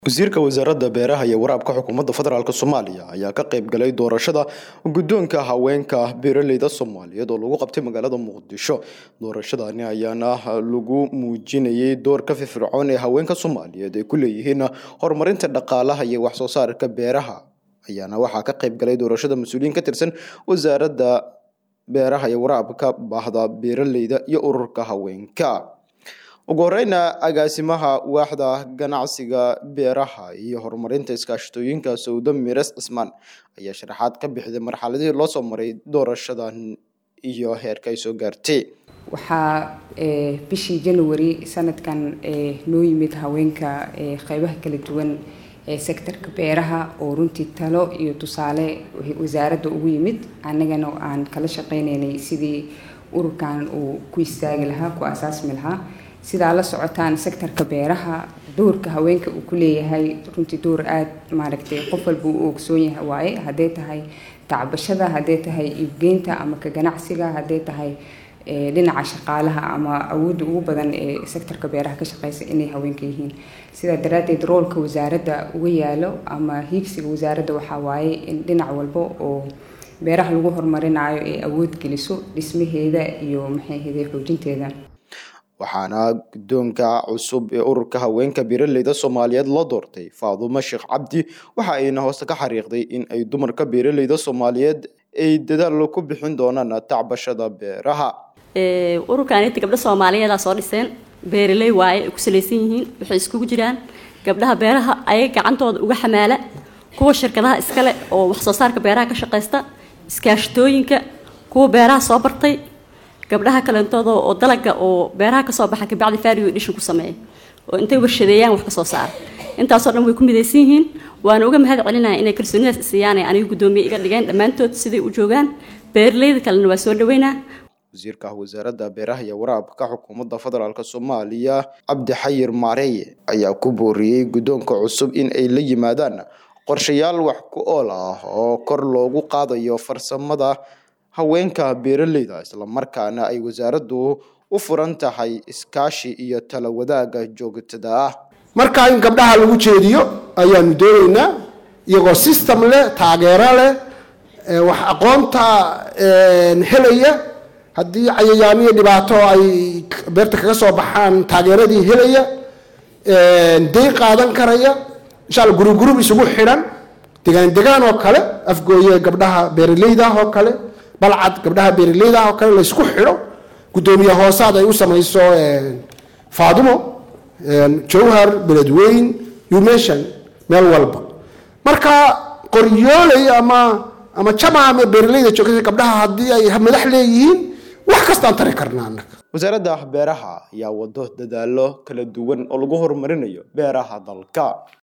wasiirka wasaaradda beeraha iyo waraabka xukuumadda federaalk soomaaliya ayaa ka qayb galay doorashada guddoonka haweenka beeraleyda soomaaliyeed oo lagu qabtay magaalada muqdisho doorashadani ayaana lagu muujinayay doorka firfircoon ee haweenka soomaaliyeed ay ku leeyihiin horumarinta dhaqaalaha iyo waxsoo saarka beeraha ayaana waxaa ka qayb galay doorashada mas-uuliyiin ka tirsan wasaaradda beeraha iyo waraabka baahda beeraleyda iyo ururka haweenka ugu horeyna agaasimaha waaxda ganacsiga beeraha iyo horumarinta iskaashatooyinka sawdo mires cismaan ayaa sharaxaad ka bixday marxaladihii loo soo maray doorashadan iyo heerka ay soo gaartay waxaa bishii january sanadkan noo yimid haweenka qeybaha kala duwan ee sektorka beeraha oo runtii talo iyo tusaale wasaaradda ugu yimid annagana aan kala shaqeyneynay sidii ururkan uu ku istaagi lahaa ku asaasmi lahaa sidaa la socotaan sektorka beeraha doorka haweenka uu ku leeyahay runtii door aada maaragtay qof walba u ogsoon yahay waaye hadday tahay tacbashada hadday tahay iibgeynta ama ka ganacsiga hadday tahay dhinaca shaqaalaha ama awoodda ugu badan ee sektorka beeraha ka shaqeysa inay haweenka yihiin sidaa daraaddeed roolka wasaaradda uga yaalo ama hiigsiga wasaaradda waxaa waaye in dhinac walba oo beeraha lagu horumarinayo ay awood geliso dhismaheeda iyo maxayhede xoojinteeda waxaana guddoonka cusub ee ururka haweenka beeraleyda soomaaliyeed loo doortay faadumo sheekh cabdi waxa ayna hooste ka xariiqday in ay dumarka beeraleyda soomaaliyeed ay dadaal ku bixin doonaan tacbashada beeraha ururkan inta gabdho soomaaliyeeda soo dhiseen beeraley waaye ay ku salaysan yihiin waxay iskugu jiraan gabdhaha beeraha ayaga gacantooda uga xamaala kuwa shirkadaha iskale oo waxsoo saarka beeraha ka shaqaysta iskaashatooyinka kuwa beeraha soo bartay gabdhaha kalentooda oo dalaga oo beeraha kasoo baxa kabacdi fario edhishin ku sameeya oo intay warshadeeyaan wax kasoo saara intaasoo dhan way ku midaysan yihiin waana uga mahad celinaya inay kalsoonidaas isiiyaanay aniga guddoomiye iga dhigeen dhammaantood siday u joogaan beeraleyda kalena waa soo dhaweynaa wasiirka wasaaradda beeraha iyo waraabka xukuumadda federaalk soomaaliya cabdi xayir maareeye ayaa ku booriyey guddoonka cusub in ay la yimaadaan qorshayaal wax ku ool ah oo kor loogu qaadayo farsamada haweenka beeraleyda islamarkaana ay wasaaraddu u furan tahay iskaashi iyo tala wadaaga joogtada ah markaa in gabdhaha lagu jeediyo ayaanu doonaynaa iyagoo system leh taageero leh wax aqoonta helaya haddii cayayaaniyo dhibaato ay beerta kaga soo baxaan taageeradii helaya dayn qaadan karaya insha alla gurub gurub isugu xidhan degaan degaan oo kale afgooye gabdhaha beeraleyda oo kale balcad gabdhaha beeraleyda oo kale la isku xidho guddoomiye hoosaad ay u samayso faadumo jowhar beledweyn umeshan meel walba marka qoryooley ama ama jamaca ama beeraleyda joogta gabdhaha haddii ay madax leeyihiin wax kastaan tari karnaa annaga wasaaradda beeraha ayaa wado dadaalo kala duwan oo lagu horumarinayo beeraha dalka